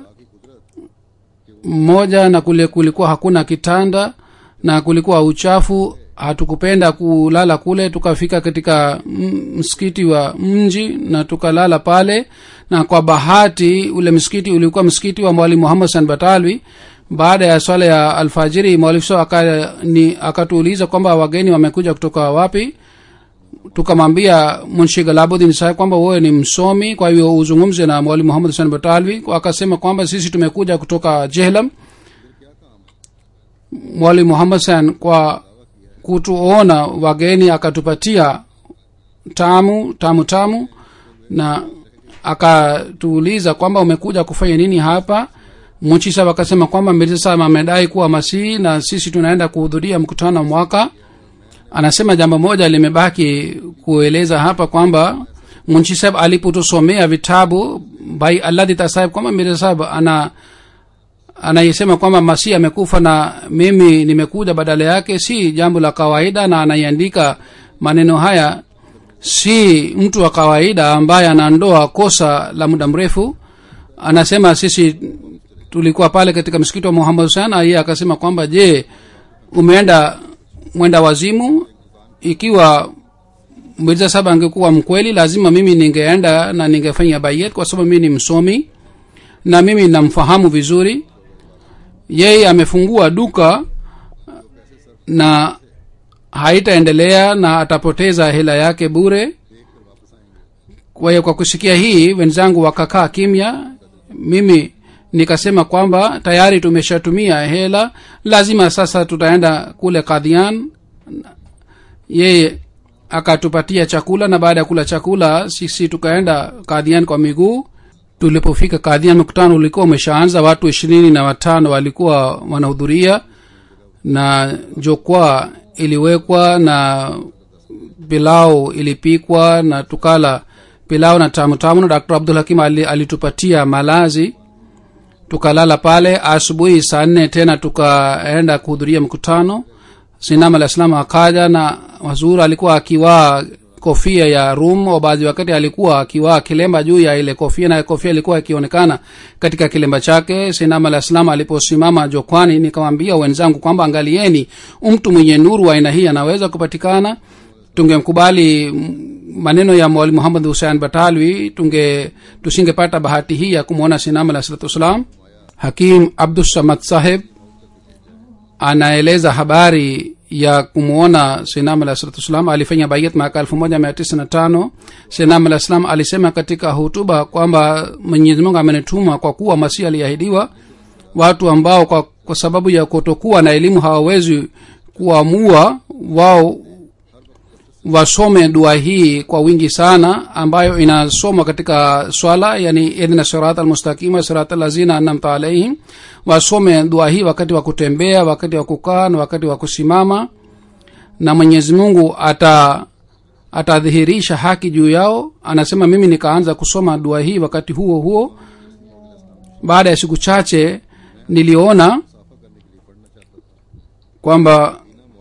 moja na kule kulikuwa hakuna kitanda na kulikuwa uchafu hatukupenda kulala kule tukafika katika msikiti wa mji na tukalala pale na kwa bahati ule msikiti ulikuwa msikiti wa mwalimu muhammad san batalwi baada ya swala ya alfajiri mwalifu akatuuliza kwamba wageni wamekuja kutoka wapi tukamwambia munshi galabudin saheb kwamba wewe ni msomi kwa hivyo uzungumze na mwalimu muhammad san batalwi akasema kwamba sisi tumekuja kutoka jehlam mwalimu muhammad san kwa kutuona wageni akatupatia tamu tamu tamu na akatuuliza kwamba umekuja kufanya nini hapa muchisab akasema kwamba mirzasab amedai kuwa masihi na sisi tunaenda kuhudhuria mkutano wa mwaka anasema jambo moja limebaki kueleza hapa kwamba munchisab alipotusomea vitabu bai alladhi tasahib kwamba mirzasab ana anayesema kwamba masihi amekufa na mimi nimekuja badala yake si jambo la kawaida na anaiandika maneno haya si mtu wa kawaida ambaye anaondoa kosa la muda mrefu anasema sisi tulikuwa pale katika msikiti wa muhammad husen yeye akasema kwamba je umeenda mwenda wazimu ikiwa mirza saba angekuwa mkweli lazima mimi ningeenda na ningefanya bayet kwa sababu mimi ni msomi na mimi namfahamu vizuri yeye amefungua duka na haitaendelea na atapoteza hela yake bure kwa hiyo kwa kusikia hii wenzangu wakakaa kimya mimi nikasema kwamba tayari tumeshatumia hela lazima sasa tutaenda kule kadhian yeye akatupatia chakula na baada ya kula chakula sisi tukaenda kadhian kwa miguu tulipofika kadhian mkutano ulikuwa umeshaanza watu ishirini na watano walikuwa wanahudhuria na jokwaa iliwekwa na pilau ilipikwa na tukala pilau na tamu tamu na dr abdul hakim alitupatia malazi tukalala pale asubuhi saa nne tena tukaenda kuhudhuria mkutano sinam alah salam akaja na wazuri alikuwa akiwaa kofia ya rum baadhi wakati alikuwa akiwaa kilemba juu ya ile kofia na kofia ilikuwa ikionekana katika kilemba chake sinam alah salam aliposimama jokwani nikamwambia wenzangu kwamba angalieni mtu mwenye nuru wa aina hii anaweza kupatikana tungemkubali maneno ya mwalimu muhammad husein batalwi tunge tusingepata bahati hii ya kumwona sinam alah salatu wassalam hakim abdussamad saheb anaeleza habari ya kumwona sinam alah salatu wassalam alifanya bayat mwaka elfu moja mia tisa na tano sinam alah salam alisema katika hutuba kwamba mwenyezi mungu amenituma kwa kuwa masihi aliahidiwa watu ambao kwa, kwa sababu ya kutokuwa na elimu hawawezi kuamua wao wasome dua hii kwa wingi sana ambayo inasomwa katika swala yani idhna sirat almustaqima sirat lazina anamta alaihim wasome dua hii wakati wa kutembea wakati wa kukaa na wakati wa kusimama na mwenyezi mungu ata atadhihirisha haki juu yao anasema mimi nikaanza kusoma dua hii wakati huo huo baada ya siku chache niliona kwamba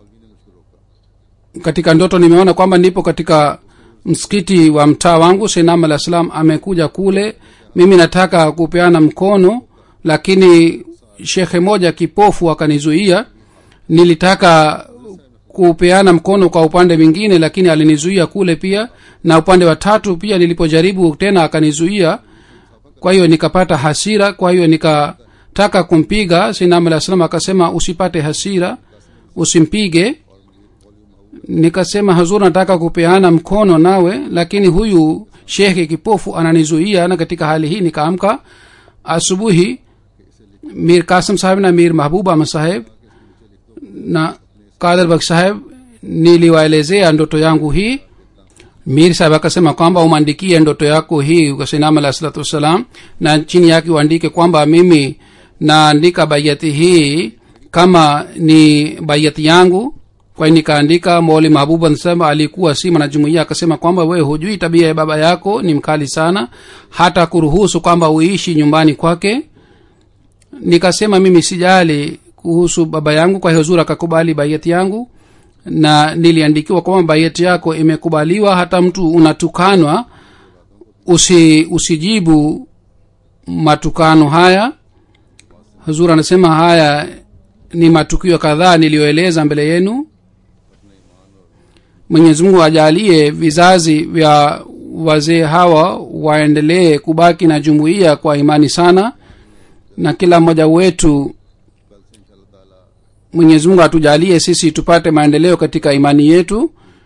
katika ndoto nimeona kwamba nipo katika msikiti wa mtaa wangu seinam alah salam amekuja kule mimi nataka kupeana mkono lakini shekhe moja kipofu akanizuia nilitaka kupeana mkono kwa upande mwingine lakini alinizuia kule pia na upande wa tatu pia nilipojaribu tena akanizuia kwa hiyo nikapata hasira kwa hiyo nikataka kumpiga sinam alah salam akasema usipate hasira usimpige nikasema hazur nataka kupeana mkono nawe lakini huyu shekhe kipofu ananizuia na katika hali hii nikaamka asubuhi mir kasim saheb na mir mahbub ahmad saheb na kadar bak saheb niliwaelezea ndoto yangu hii mir saheb akasema kwamba umwandikie ndoto yako hii kwa sinam alah salatu wassalam na chini yake uandike kwamba mimi naandika bayati hii kama ni bayati yangu kwa hiyo nikaandika moli mahbubu anasema alikuwa si mwanajumuia akasema kwamba wewe hujui tabia ya baba yako ni mkali sana hata kuruhusu kwamba uishi nyumbani kwake nikasema mimi sijali kuhusu baba yangu kwa hiyo zuri akakubali baiati yangu na niliandikiwa kwamba baiati yako imekubaliwa hata mtu unatukanwa usi usijibu matukano haya huzur anasema haya ni matukio kadhaa niliyoeleza mbele yenu mwenyezi mungu ajalie vizazi vya wazee hawa waendelee kubaki na jumuiya kwa imani sana na kila mmoja wetu mwenyezi mungu atujalie sisi tupate maendeleo katika imani yetu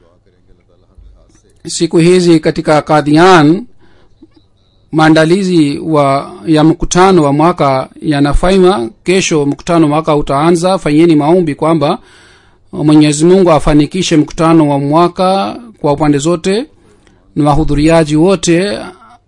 siku hizi katika kadhian maandalizi wa ya mkutano wa mwaka yanafanywa kesho mkutano mwaka utaanza fanyeni maombi kwamba mwenyezi mungu afanikishe mkutano wa mwaka kwa upande zote na wahudhuriaji wote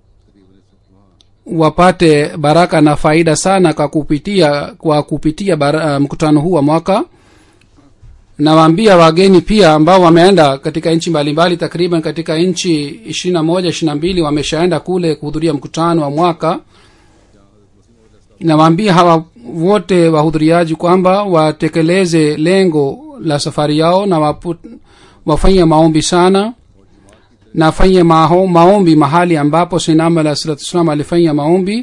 wapate baraka na faida sana kwa kupitia kwa kupitia bara, mkutano huu wa mwaka nawaambia wageni pia ambao wameenda katika nchi mbalimbali takriban katika nchi ishiri na moja ishiri na mbili wameshaenda kule kuhudhuria mkutano wa mwaka nawaambia hawa wote wahudhuriaji kwamba watekeleze lengo la safari yao na wapu, wafanye maombi sana na afanye maho, maombi mahali ambapo sinam alah salatu wassalam alifanya maombi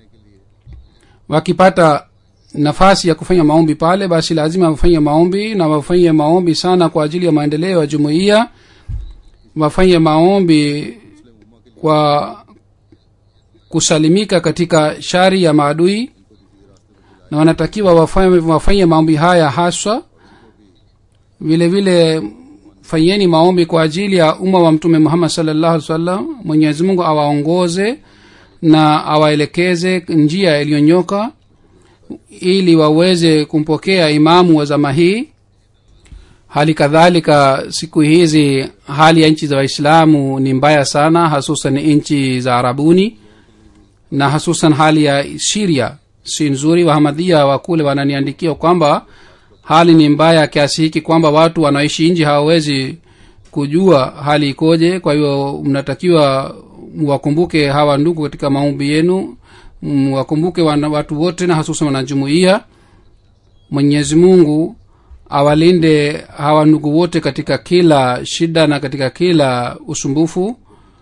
wakipata nafasi ya kufanya maombi pale basi lazima wafanye maombi na wafanye maombi sana kwa ajili ya maendeleo ya jumuiya wafanye maombi kwa kusalimika katika shari ya maadui na wanatakiwa wafanye, wafanye maombi haya haswa vile vile fanyeni maombi kwa ajili ya umma wa mtume muhammad salllahu alih wasallam mwenyezi mungu awaongoze na awaelekeze njia iliyonyoka ili waweze kumpokea imamu wa zama hii hali kadhalika siku hizi hali ya nchi za waislamu ni mbaya sana hasusan nchi za arabuni na hasusan hali ya siria si nzuri wahamadhia wa kule wananiandikia kwamba hali ni mbaya kiasi hiki kwamba watu wanaoishi nji hawawezi kujua hali ikoje kwa hiyo mnatakiwa wakumbuke hawa ndugu katika maombi yenu wakumbuke watu wote na hasusan wanajumuia mwenyezi mungu awalinde hawa ndugu wote katika kila shida na katika kila usumbufu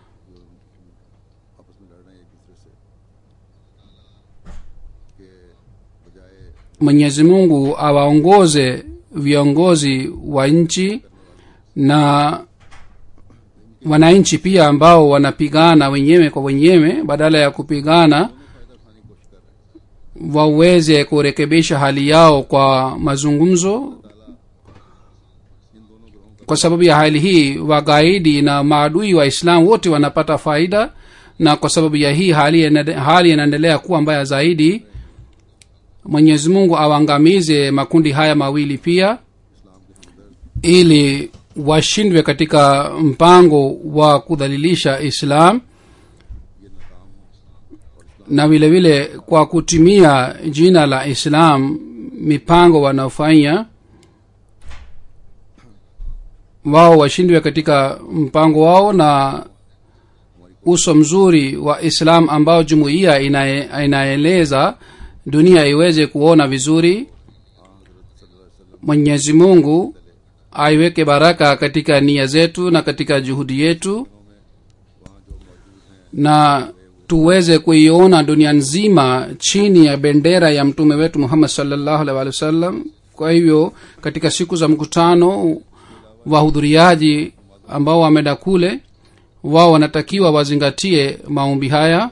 mwenyezi mungu awaongoze viongozi wa nchi na wananchi pia ambao wanapigana wenyewe kwa wenyewe badala ya kupigana waweze kurekebisha hali yao kwa mazungumzo kwa sababu ya hali hii wagaidi na maadui wa islam wote wanapata faida na kwa sababu ya hii hali inade- hali inaendelea kuwa mbaya zaidi mwenyezi mungu awangamize makundi haya mawili pia ili washindwe katika mpango wa kudhalilisha islam na vile vile kwa kutumia jina la islam mipango wanaofanya wao washindwe katika mpango wao na uso mzuri wa islam ambao jumuiya inae- inaeleza dunia iweze kuona vizuri mwenyezi mungu aiweke baraka katika nia zetu na katika juhudi yetu na tuweze kuiona dunia nzima chini ya bendera ya mtume wetu muhammad salllahu alaihi wa sallam kwa hivyo katika siku za mkutano wahudhuriaji ambao wameenda kule wao wanatakiwa wazingatie maombi haya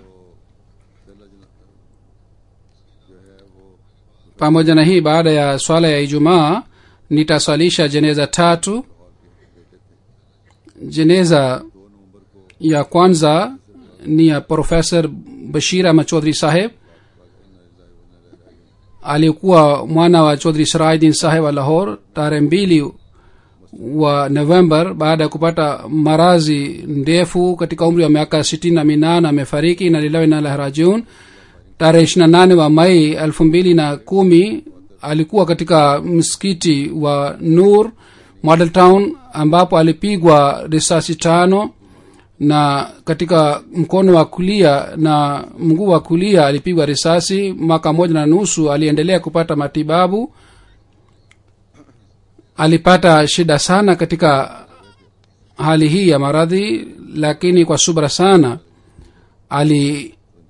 pamoja na hii baada ya swala ya ijumaa nitaswalisha jeneza tatu jeneza ya kwanza ni ya profesa bashir ahmad chaudhry saheb alikuwa mwana wa chaudhry sirajdin saheb wa lahor tarehe mbili wa november baada ya kupata marazi ndefu katika umri wa miaka sitini na minane amefariki na lilawi na lahrajiun tarehe ishirina nane wa mai elfu mbili na kumi alikuwa katika msikiti wa nur model town ambapo alipigwa risasi tano na katika mkono wa kulia na mguu wa kulia alipigwa risasi mwaka moja na nusu aliendelea kupata matibabu alipata shida sana katika hali hii ya maradhi lakini kwa subra sana ali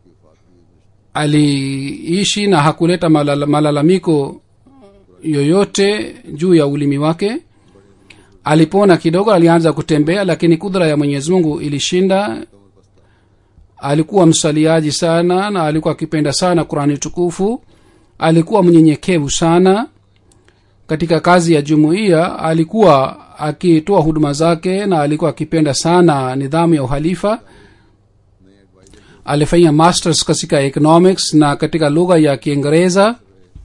aliishi na hakuleta malala, malalamiko yoyote juu ya ulimi wake alipona kidogo alianza kutembea lakini kudra ya mwenyezi mungu ilishinda alikuwa msaliaji sana na alikuwa akipenda sana qurani tukufu alikuwa mnyenyekevu sana katika kazi ya jumuiya alikuwa akitoa huduma zake na alikuwa akipenda sana nidhamu ya uhalifa alifanya masters katika economics na katika lugha ya kiingereza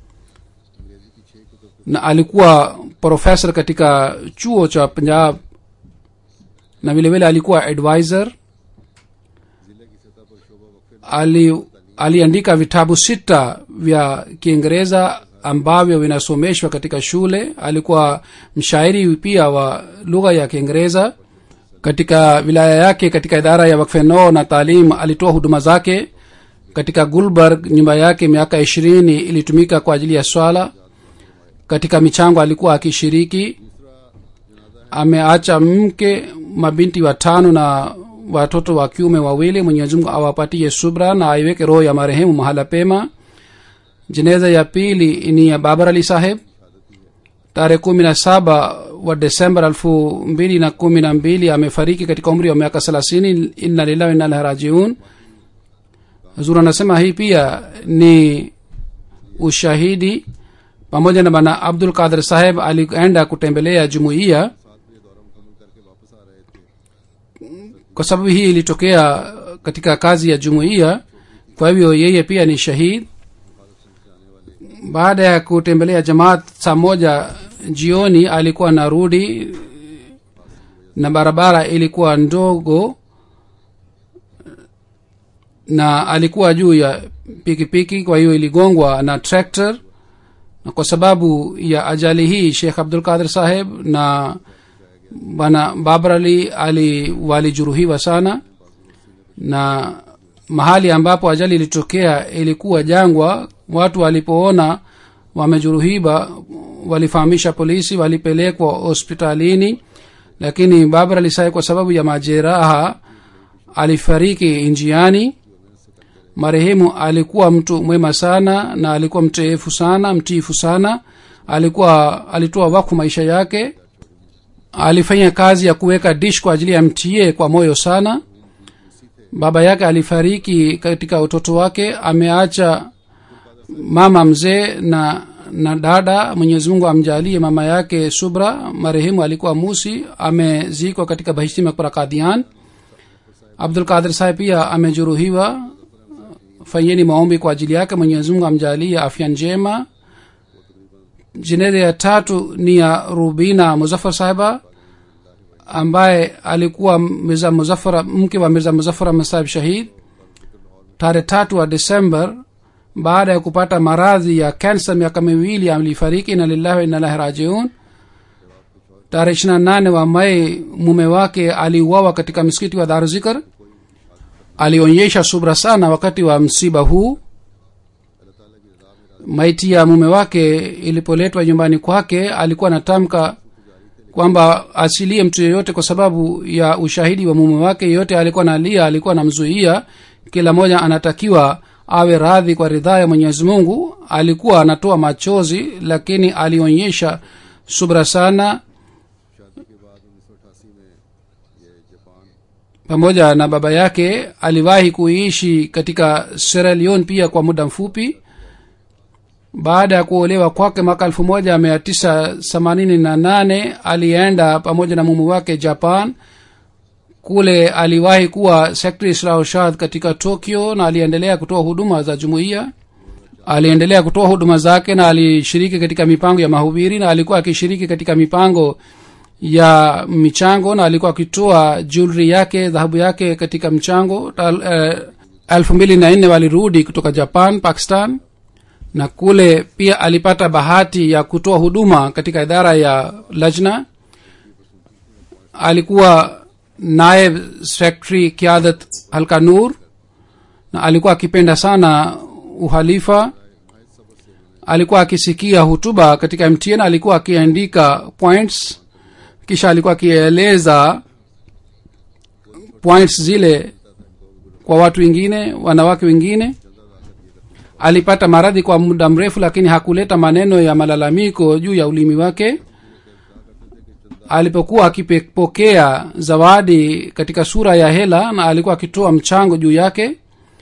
na alikuwa profesa katika chuo cha punjab na vile vile alikuwa advisor ali aliandika vitabu sita vya kiingereza ambavyo vinasomeshwa katika shule alikuwa mshairi pia wa lugha ya kiingereza katika wilaya yake katika idara ya wakfenoo na taalim alitoa huduma zake katika gulberg nyumba yake miaka ishirini ilitumika kwa ajili ya swala katika michango alikuwa akishiriki ameacha mke mabinti watano na watoto wa kiume wawili mwenyezi mungu awapatie subra na aiweke roho ya marehemu mahala pema jeneza ya pili ni ya babar ali saheb tarehe kumi na saba wa desemba elfu mbili na kumi na mbili amefariki katika umri wa miaka thelathini inna lillahi inna ilaihi rajiun zur anasema hii pia ni ushahidi pamoja na bana abdul qadir saheb alienda kutembelea jumuiya kwa sababu hii ilitokea katika kazi ya jumuiya kwa hivyo yeye pia ni shahid baada ya kutembelea jamaat saa moja jioni alikuwa anarudi na barabara ilikuwa ndogo na alikuwa juu ya pikipiki kwa hiyo iligongwa na tractor na kwa sababu ya ajali hii shekh abdul qadir saheb na bwana babar ali ali walijeruhiwa sana na mahali ambapo ajali ilitokea ilikuwa jangwa watu walipoona wamejeruhiwa walifahamisha polisi walipelekwa hospitalini lakini babar ali saheb kwa sababu ya majeraha alifariki njiani marehemu alikuwa mtu mwema sana na alikuwa mteefu sana mtiifu sana alikuwa alitoa wakfu maisha yake alifanya kazi ya kuweka dish kwa ajili ya mta kwa moyo sana baba yake alifariki katika utoto wake ameacha mama mzee na na dada mwenyezi mungu amjalie mama yake subra marehemu alikuwa musi amezikwa katika bahishti makbara kadian abdul qadir saheb pia amejeruhiwa fanyeni maombi kwa ajili yake mwenyezi mungu amjalie afya njema jenere ya tatu ni ya rubina muzafar sahiba ambaye alikuwa mirza muzafara mke wa mirza muzafar ahmad sahib shahid tarehe tatu wa desember baada ya kupata maradhi ya kansa miaka miwili alifariki na lillahi wa inalahi rajiun tarehe ishirina nane wa mai mume wake aliuawa katika msikiti wa daruzikar alionyesha subra sana wakati wa msiba huu maiti ya mume wake ilipoletwa nyumbani kwake alikuwa anatamka kwamba asilie mtu yeyote kwa sababu ya ushahidi wa mume wake yeyote alikuwa nalia alikuwa anamzuia kila mmoja anatakiwa awe radhi kwa ridhaa ya mwenyezi mungu alikuwa anatoa machozi lakini alionyesha subra sana शादी के बाद उन्नीस सौ अठासी में ये Japan pamoja na baba yake aliwahi kuishi katika Sierra Leone pia kwa muda mfupi baada ya kuolewa kwake mwaka elfu moja mia tisa themanini na nane alienda pamoja na mume wake japan kule aliwahi kuwa secretary islahshad katika tokyo na aliendelea kutoa huduma za jumuiya aliendelea kutoa huduma zake na alishiriki katika mipango ya mahubiri na alikuwa akishiriki katika mipango ya michango na alikuwa akitoa jewelry yake dhahabu yake katika mchango elfu mbili na nne walirudi kutoka japan pakistan na kule pia alipata bahati ya kutoa huduma katika idara ya lajna alikuwa naib secretary kiadat halka nur na alikuwa akipenda sana uhalifa alikuwa akisikia hutuba katika mtn alikuwa akiandika points kisha alikuwa akieleza points zile kwa watu wengine wanawake wengine alipata maradhi kwa muda mrefu lakini hakuleta maneno ya malalamiko juu ya ulimi wake alipokuwa akipokea zawadi katika sura ya hela na alikuwa akitoa mchango juu yake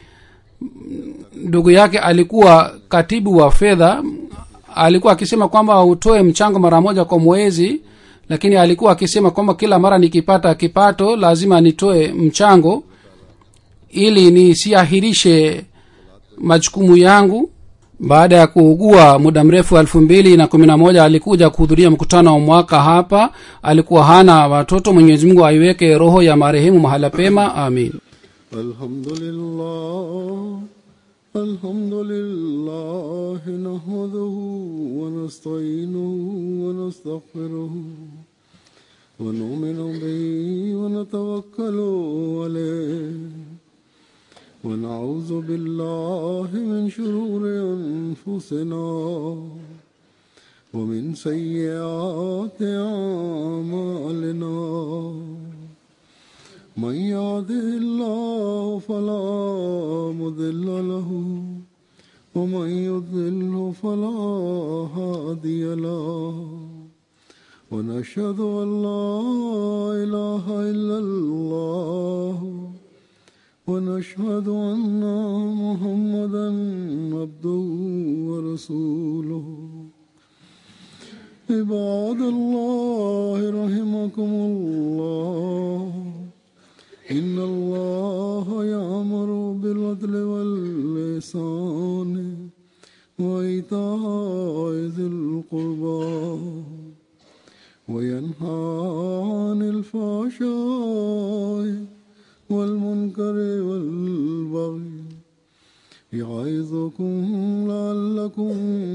ndugu yake alikuwa katibu wa fedha alikuwa akisema kwamba utoe mchango mara moja kwa mwezi lakini alikuwa akisema kwamba kila mara nikipata kipato lazima nitoe mchango ili nisiahirishe majukumu yangu baada ya kuugua muda mrefu elfu mbili na kumi na moja alikuja kuhudhuria mkutano wa mwaka hapa alikuwa hana watoto mwenyezi mungu aiweke roho ya marehemu mahala pema amin الحمد لله الحمد لله نحمده ونستعينه ونستغفره ونؤمن به ونتوكل عليه ونعوذ بالله من شرور أنفسنا ومن سيئات أعمالنا من يهده الله فلا مضل له ومن يضلل فلا هادي له ونشهد ان لا اله الا الله ونشهد ان محمدا عبده ورسوله عباد الله رحمكم الله إن الله يأمر بالعدل واللسان وإيتاء ذي القربى وينهى عن الفحشاء والمنكر والبغي يعظكم لعلكم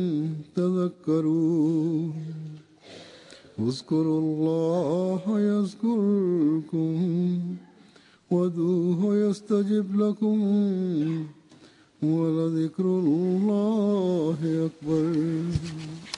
تذكرون اذكروا الله يذكركم وادعوه يستجب لكم ولذكر الله أكبر